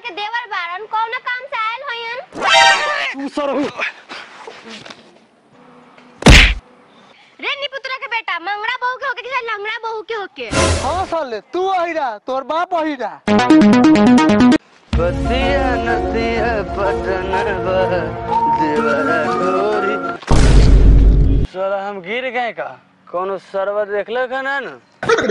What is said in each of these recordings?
के देवर बारन कौन काम से आयल होयन तू सरहु रे निपुत्रा के बेटा मंगड़ा बहू के होके कि लंगड़ा बहू के होके हाँ साले तू अहिरा तोर बाप अहिरा बतिया नदिया पटन देवरा डोरी साला हम गिर गए का कौनो सरवा देखले का ना न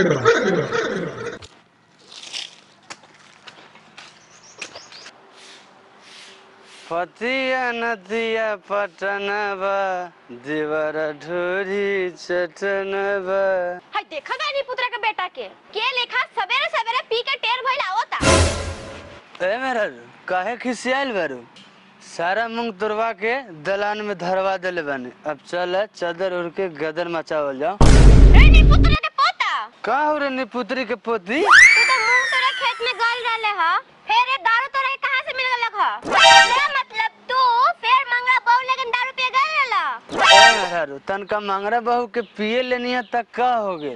पतिया नदिया पटनबा देवरा ढोरी चटनबा हाय देखा गया निपुत्रा के बेटा के के लेखा सवेरे सवेरे पी के टेर भइल आवता ए मेरा काहे खिसियाल बारू सारा मूंग तुरवा के दलान में धरवा देले बानी अब चल चादर उड़ के गदर मचावल जाओ रे निपुत्रा के पोता का हो रे निपुत्री के पोती तू तो मुंह तोरा खेत में गल रहले ह फिर ये दारू तोरा के कहां से मिल गलक ह तेरा मतलब तू फिर मंगड़ा बहू लेकिन दारू पिए गल रहला ए मेहरारू तनका मंगरा बहू के पिए लेनी है तक का हो गेल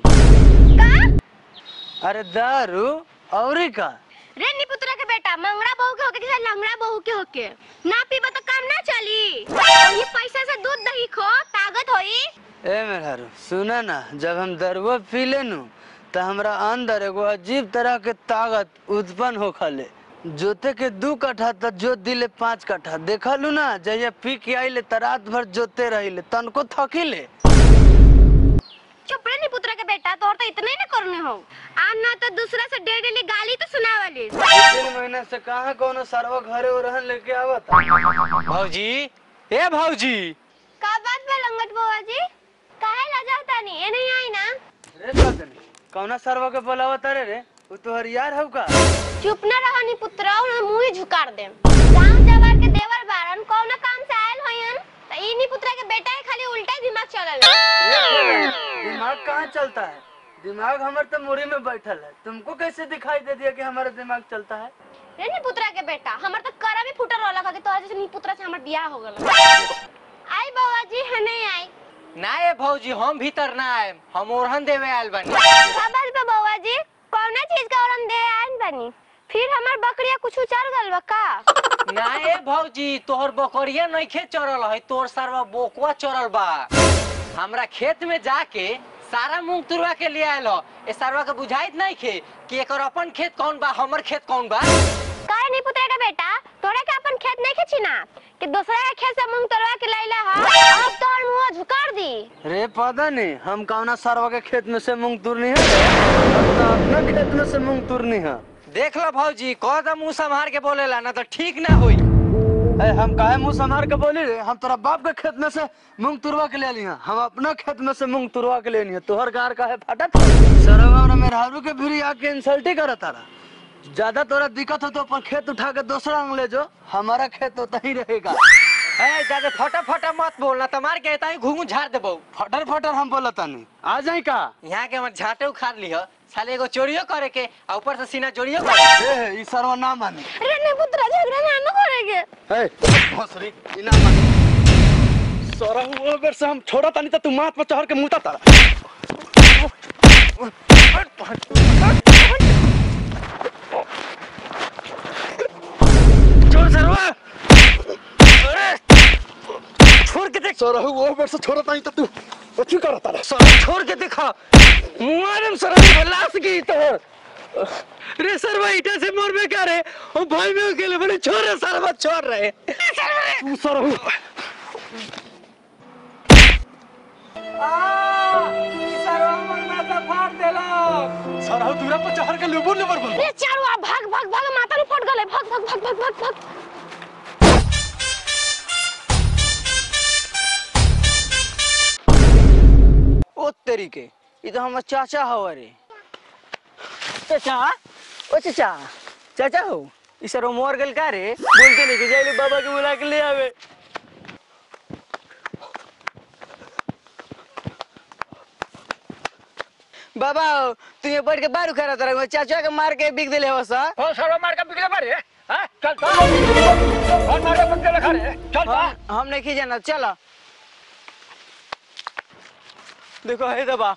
का अरे दारू औरी का रे निपुत्रा के बेटा मंगड़ा बहू के होके कि लंगड़ा बहू के होके ना पीबा तो काम ना चली और ये पैसा से दूध दही खो ताकत होई ए मेहरारू सुना ना जब हम दरुआ पी लेनु तो हमरा अंदर एगो अजीब तरह के ताकत उत्पन्न हो खले जोते के दू कट्ठा त जोत दिले पाँच कट्ठा देखलू ना जहिया पी के आइले त रात भर जोते रहिले तनको थकिले चुप रे निपुत्रा के बेटा तोर तो इतना ही ना करने हो आ ना तो दूसरा से डेली डेली गाली तो सुनावली तीन महीना से कहाँ कोनो सरवा घरे रहन लेके आवत भौजी ए भौजी का बात बा लंगट बुआ जी काहे लजा तानी ए नहीं आई ना रे सजनी कौना सरवा के बोलावत रे रे उ तोहर यार हौ का चुप ना रहो निपुत्रा और मुंह ही झुकार दे गांव जवार के देवर बारन कौन काम से आयल होयन त ई निपुत्रा के बेटा के खाली उल्टा ही दिमाग चलल रे सजनी, दिमाग कहाँ चलता है दिमाग हमारे तो मुड़ी में बैठल है तुमको कैसे दिखाई दे दिया कि हमारा दिमाग चलता है रे निपुत्रा के बेटा हमर तो करा भी फुटल रहला कि तोहर जैसे निपुत्रा से हमर बियाह हो गल आई बाबा जी है नहीं आई ना ए भौजी हम भीतर ना आए हम ओरहन देवे आयल बानी खबर बा बाबा जी कौन चीज का औरम दे आइन बनी फिर हमर बकरिया कुछ चल गल बा का ना ए भौजी तोहर बकरिया नइखे चरल है तोर सरवा बोकवा चरल बा हमरा खेत में जाके सारा मूंग तुरवा के लिए आयल हो ए सरवा के बुझाइत नहीं खे कि एकर अपन खेत कौन बा हमर खेत कौन बा काहे नहीं पुत्रा का बेटा तोरे के अपन खेत नहीं खींची ना कि दूसरा के खेत से मूंग तोड़वा के लैला हा अब तोर मुंह झुकार दी रे पता नहीं हम कौना सरवा के खेत में से मूंग तुरनी है हम तो अपना खेत में से मूंग तुरनी है देख लो भौजी कह दा मुंह संभार के बोलेला ना तो ठीक ना होई ए, हम काहे मुंह संभार के बोली रे हम तोरा बाप के खेत में से मूंग तुरवा के ले ली हैं। हम अपना खेत में से मूंग तुरवा के लेनी है तोहर गार काहे फाटत सरवा और मेहरारू के भी आके इंसल्टी करत तारा ज्यादा तोरा दिक्कत हो तो अपन खेत उठा के दूसरा अंग ले जो हमारा खेत होता ही रहेगा ए जाके फटा फटा मत बोलना तुम्हार के ताई घूंघू झाड़ देबो फटर फटर हम बोलता नहीं आ जाई का यहाँ के हमर झाटे उखाड़ लिह साले एगो चोरियो करे के आ ऊपर से सीना जोड़ियो करे ए ई सरवा ना मानी अरे नहीं पुत्रा झगड़ा ना न करेगे ए भोसरी ई ना मानी सरवा वो बेर से हम छोड़ा तानी त तू माथ पर चढ़ के मुता तारा छोड़ सरवा छोड़ के देख सरहु वो बेर से छोड़ा तानी त तू अथी कर तारा साले छोड़ के देखा मुआरम सरम बलास की तो रे सरवा ईटा से मोर में क्या रे ओ भाई में अकेले बड़े छोरे सरवा छोड़ रहे तू सरहु सरहु दूरा पर चढ़ के लेबो लेबर बोल रे चारू आ भाग भाग भाग माथा नु फट गले भाग भाग भाग भाग भाग भाग ओ तरीके ये तो हमार चाचा हवा रे चाचा ओ चाचा चाचा हो ई सर मोर गल का रे बोल के लेके जाइले बाबा के बुला के ले आवे बाबा तू ये बैठ के बारू खड़ा तरह चाचा के मार के बिक दिले हो सा ओ सरवा मार के बिगड़े मारे हां चल चल और मार के बिगड़े खा रे चल बा हम हम नहीं जाना चलो देखो है दबा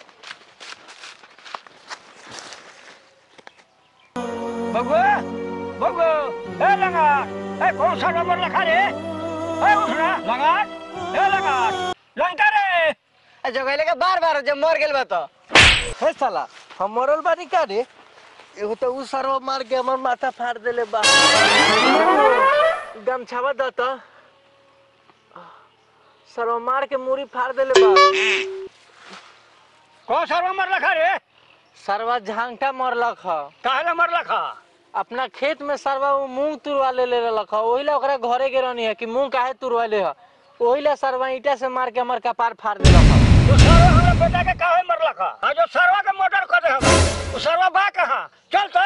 बगुआ बगो ए लगा ए कौन सा नंबर लिखा रे ए उठना लगा ए लगा लंका रे जगैले के बार बार जब मर गेल बा तो हे साला हम मरल बानी का रे एगो तो उ सरवा मार के हमर माथा फाड़ देले बा गमछावा द त सरवा मार के मूरी फाड़ देले बा कौन सा नंबर लिखा रे सरवा झांगटा मरलक ह काहे नंबर लिखा अपना खेत में सरवा वो मूंग तुरवा ले ले रहलक ह ओही ला ओकरा घरे के रहनी है कि मूंग काहे तुरवा ले ह ओही ला सरवा ईटा से मार के हमर कपार फाड़ देलक ह तू सरवा हमरा बेटा के काहे मर लखा आ जो सरवा के मर्डर कर दे हम तू सरवा बा कहां चल तो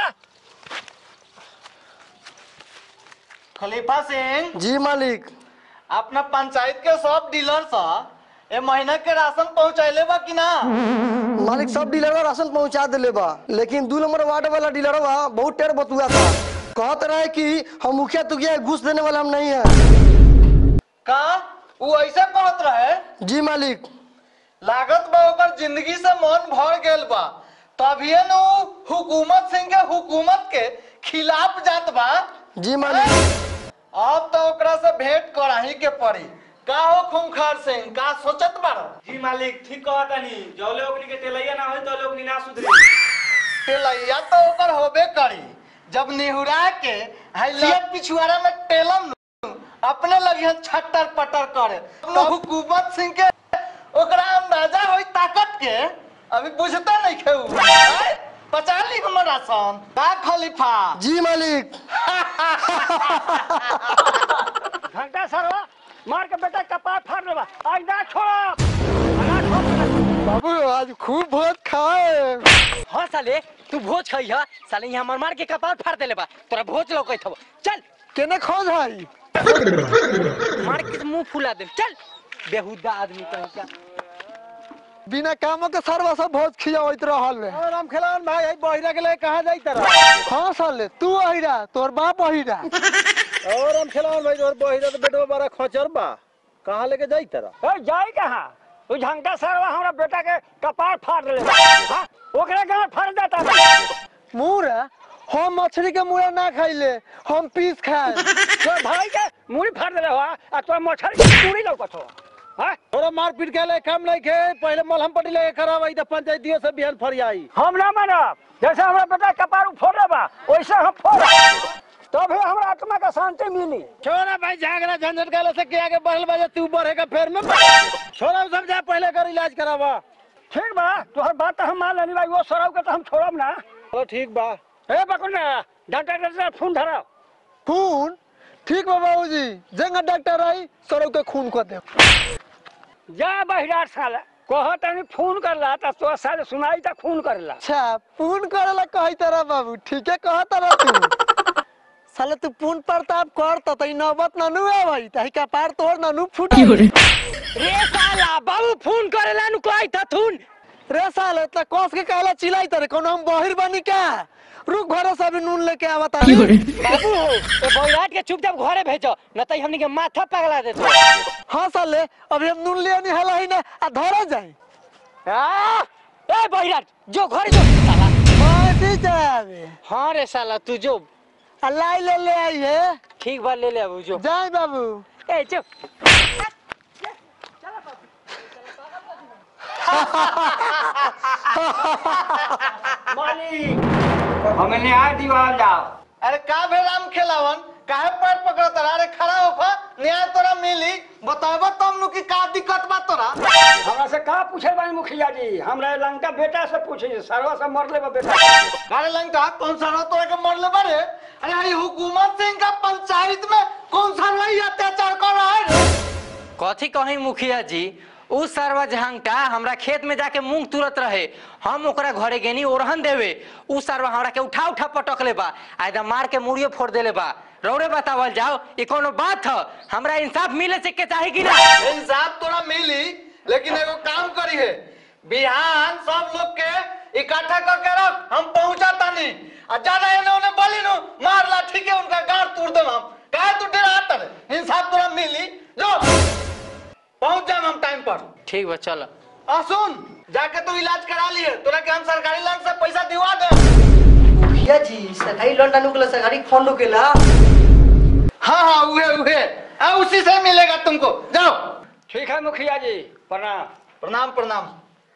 खलीफा सिंह जी मालिक अपना पंचायत के सब डीलर सा ए महीना के राशन पहुंचैले बा कि ना मालिक सब डीलरवा राशन पहुंचा दिले बा लेकिन दू नंबर वार्ड वाला डीलरवा बहुत टेर बतुआ था कहत रहे कि हम मुखिया तुखिया घूस देने वाला हम नहीं है का उ ऐसे कहत रहे जी मालिक लागत बा ओकर जिंदगी से मन भर गेल बा तभिए न उ हुकूमत सिंह के हुकूमत के खिलाफ जात बा जी मालिक अब तो ओकरा से भेंट कराही के पड़ी का हो खूंखार सिंह का सोचत बारो जी मालिक ठीक कहा तानी जौले ओकनी के तेलैया ना होई तो ओकनी ना सुधरी टेलैया तो ओकर होबे करी जब निहुरा के हैलियत पिछुआरा में टेलम नु, अपने लगिहन छट्टर पटर करे तो हुकूमत सिंह के ओकरा अंदाजा होई ताकत के अभी बुझते नहीं खेऊ आय, पचा ली हमर राशन का खलीफा जी मालिक घंटा सरवा मार के बेटा कपार फाड़ देबा आज ना छोड़ ना छोड़ बाबू आज खूब बहुत खाए हाँ साले तू भोज खई ह साले यहाँ मर मार के कपार फाड़ देले बा तोरा भोज लौकत हव चल केने खोज है मार के मुंह फुला दे चल बेहुदा आदमी कहीं का बिना कामों के सरवा सब बहुत खियावत रहल है राम खेलावन भाई बहिरा के लिए कहां जाई तरह हाँ साले तू अहिरा तोर बाप अहिरा और हम खेलावन भाई और बहिरा तो बेटवा बड़ा खोचर बा कहां लेके जाई तरह ए जाई कहां तू झंका सरवा हमरा बेटा के कपार फाड़ देले हां ओकरा गांड फाड़ देता मुरा हम मछली के मुरा ना खाइले हम पीस खाए तो भाई के मुड़ी फाड़ देले हुआ आ तो मछली के मुड़ी लौकत हो हां थोड़ा मार पीट के ले काम नहीं खे पहले मलहम पट्टी लेके खराब आई तो पंचायतियों से बिहान फरियाई हम ना मानब जैसे हमरा बेटा कपार फोड़े बा वैसे हम फोड़ तब हमरा आत्मा का शांति मिली छोरा भाई झगड़ा झंझट गाले से के आगे बढ़ल बजे तू बढ़ेगा फेर में छोरा सब जा पहले कर इलाज करावा ठीक बा तोहर बात तो हम मान लेनी भाई वो सराव के तो हम छोड़ब ना चलो ठीक बा ए बकुना डॉक्टर डॉक्टर फोन धराओ खून ठीक बा बाबूजी जंगा डॉक्टर आई सरो के खून कर दे जा बहिरार साला कह तनी फोन करला त तो साले सुनाई त खून करला अच्छा पून करेला कही तरह बाबू ठीक है कहा तरह तू साले तू पून प्रताप कर त तई नौबत ननु है भाई तही का पार तोड़ ननु फूट रे साला बाबू फोन करेला नु कोई थथुन रे साले त कस के कहला चिल्लाई तरे कोनो हम बहिर बनी का रुक घरे से अभी नून लेके आवता बाबू ए बौराट के चुपचाप घरे भेजो न त हमनी के माथा पगला देतो हाँ साले अभी हम नून लिया नहीं हला ही ना आ धरे जाए आ ए बौराट जो घरे जो साला कैसे जावे हां रे साला तू जो आ लाई ले ले आई है ठीक बा ले ले अब जो जाए बाबू ए जो मालिक हमें न्याय दिवाल जाओ अरे का भे राम खेलावन काहे पैर पकड़त रहा अरे खड़ा होखा न्याय तोरा मिली बताबो तुम नु की का दिक्कत बा तोरा हमरा से का पूछे बानी मुखिया जी हमरा लंका बेटा से पूछे सरवा से मरले बा बेटा अरे लंका कौन सा रहा तोरा के मरले बारे अरे आई हुकूमत सिंह का पंचायत में कौन सा रही अत्याचार कर रहा है रे? कथी कहीं मुखिया जी उ सरवा जहांगटा हमरा खेत में जाके मूंग तुरत रहे हम ओकरा घरे गेनी ओरहन देवे उ सरवा हमरा के उठा उठा पटकले बा आ एकदम मार के मुड़ियो फोड़ देले बा रौरे बतावल जाओ ई कोनो बात ह हमरा इंसाफ मिले से के चाही कि ना इंसाफ तोरा मिली लेकिन एगो काम करी है बिहान सब लोग के इकट्ठा करके रख हम पहुंचा तानी आ ज्यादा एने ओने बोली नु मार लाठी के उनका गांड तोड़ देम हम काहे तू डरा तर इंसाफ तोरा मिली जो पहुंच जाम हम टाइम पर ठीक बा चल आ सुन जाके तू इलाज करा लिए तोरा के हम सरकारी लाइन से पैसा दिवा दे मुखिया जी सरकारी लोन डालने के लिए सरकारी फंड होकेला हाँ हाँ उहे उहे आ, उसी से मिलेगा तुमको जाओ ठीक है मुखिया जी प्रणाम प्रणाम प्रणाम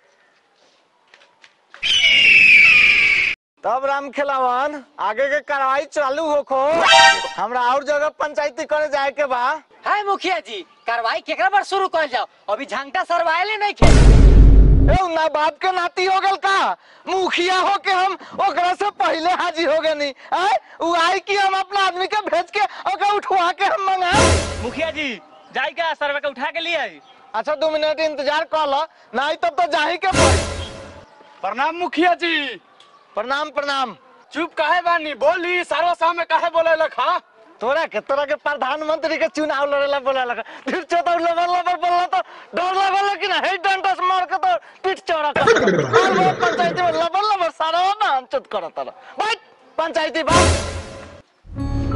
तब राम खेलावन आगे के कार्रवाई चालू होखो हमरा और जगह पंचायती करे जाए के बा हाय मुखिया जी कार्रवाई केकरा पर शुरू कर जाओ अभी झंटा सरवाइले नहीं खे ए उ ना बाप के नाती हो गल का मुखिया हो के हम ओकरा से पहले हाजिर हो गए नहीं आय उ आई कि हम अपना आदमी के भेज के ओकरा उठवा के हम मंगा मुखिया जी जाई का सर्वे का उठा के लिए आई अच्छा दो मिनट इंतजार कर लो नहीं तब तो जाही के पड़ी प्रणाम मुखिया जी प्रणाम प्रणाम चुप काहे बानी बोली सारा सामने काहे बोले लखा तोरा के तोरा के प्रधानमंत्री के चुनाव लड़ेला बोला लगा फिर चौथा लबर लबर बोला तो डर लगल कि ना हे डंडा से मार के तो पीठ चौड़ा कर और वो पंचायती में लबर लबर सारा ना अंचत करत तारा बैठ पंचायती बात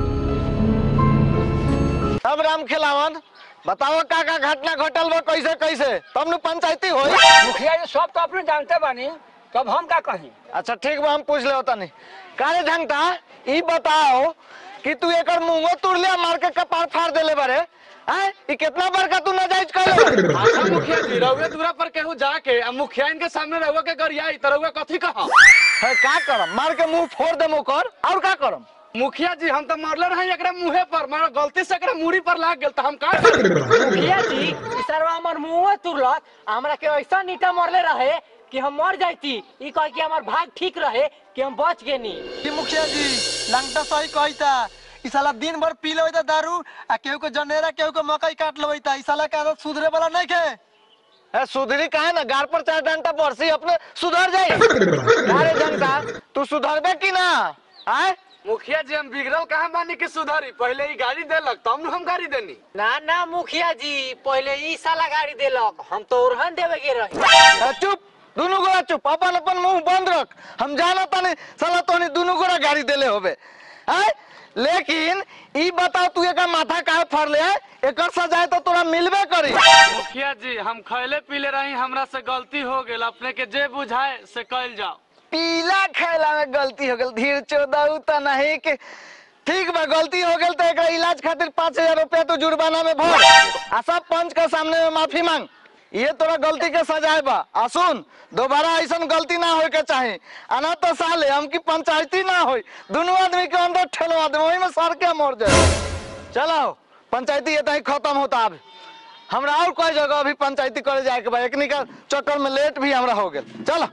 अब राम खिलावन बताओ का का घटना घटल बा कैसे कैसे तब नु पंचायती होई मुखिया जी सब तो अपने जानते बानी तब हम का कही अच्छा ठीक बा हम पूछ ले होता नहीं कारे झंटा ई बताओ कि तू एकर मुंहो तुर लिया मार के कपार फाड़ देले बारे हैं ई कितना बार का तू नाजायज कर अच्छा मुखिया जी रउए दूरा पर केहू जाके आ मुखिया इनके सामने रउए के गरियाई त रउए कथी कहा है का करम मार के मुंह फोड़ दे मुकर और का करम मुखिया जी हम तो मरले रहे एकरा मुंहे पर मगर गलती से एकरा मुड़ी पर लाग गेल त हम का करी? मुखिया जी ई सरवा हमर मुंह तुरलक हमरा के ऐसा नीटा मरले रहे कि हम मर जाती ई कह कि हमार भाग ठीक रहे कि हम बच गेनी मुखिया जी लंगटा सही कहता ई साला दिन भर पी लेता दारू आ केहू को जनेरा केहू को मकई काट लेता ई साला के आदत सुधरे वाला नहीं के है सुधरी काहे ना गार पर चार डंटा बरसी अपने सुधर जाई अरे जनता तू सुधरबे कि ना आय मुखिया जी हम बिगड़ल कहाँ बानी के सुधारी पहले ही गाड़ी देलक तब न हम गाड़ी देनी ना ना मुखिया जी पहले ई साला गाड़ी देलक हम तो ओरहन देवे के रही ए, चुप दोनों गोरा चुप अपन अपन मुंह बंद रख हम जाना तानी साला तोनी दोनों गोरा गाड़ी देले होबे आय लेकिन ई बताओ तू एकर माथा काहे फाड़ ले आय? एकर सजाए तो तोरा मिलबे करी मुखिया जी हम खैले पीले रही हमरा से गलती हो गेल अपने के जे बुझाए से कल जाओ पीला खैला में गलती हो गल धीर चोदाऊ त नहीं के ठीक बा गलती हो गल तो एकरा इलाज खातिर पाँच हजार रुपया तो जुर्माना में भर आ सब पंच के सामने में माफी मांग ये तोरा गलती के सजाए बा आ सुन दोबारा ऐसा गलती ना होए के चाही आना तो साले हम की पंचायती ना होई दोनों आदमी के अंदर ठेलवा दे वही में सर के मर जाए चलो पंचायती ये तही खत्म होता अब हमरा और कोई जगह अभी पंचायती करे जाए के बा एकनी का चक्कर में लेट भी हमरा हो गेल चलो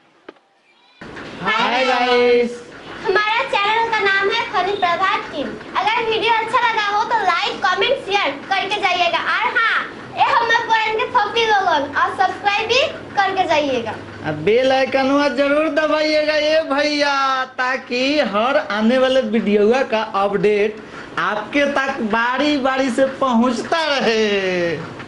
हाय गाइस हमारा चैनल का नाम है फनी प्रभात टीम अगर वीडियो अच्छा लगा हो तो लाइक कमेंट शेयर करके जाइएगा और हाँ ये हमारे पुरान के फॉकी लोगन और सब्सक्राइब भी करके जाइएगा बेल आइकनवा जरूर दबाइएगा ये भैया ताकि हर आने वाले वीडियो का अपडेट आपके तक बारी बारी से पहुंचता रहे